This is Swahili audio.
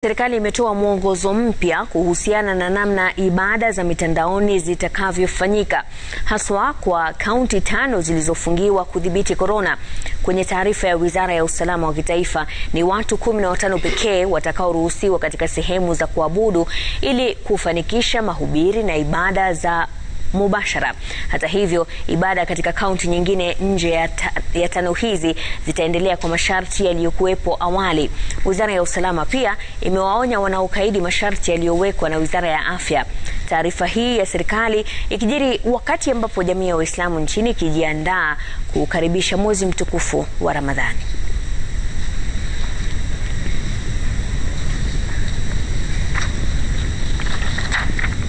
Serikali imetoa mwongozo mpya kuhusiana na namna ibada za mitandaoni zitakavyofanyika haswa kwa kaunti tano zilizofungiwa kudhibiti korona. Kwenye taarifa ya Wizara ya Usalama wa Kitaifa, ni watu kumi na watano pekee watakaoruhusiwa katika sehemu za kuabudu ili kufanikisha mahubiri na ibada za mubashara. Hata hivyo, ibada katika kaunti nyingine nje ya, ta, ya tano hizi zitaendelea kwa masharti yaliyokuwepo awali. Wizara ya Usalama pia imewaonya wanaokaidi masharti yaliyowekwa na Wizara ya Afya. Taarifa hii ya serikali ikijiri wakati ambapo jamii ya Waislamu nchini ikijiandaa kukaribisha mwezi mtukufu wa Ramadhani.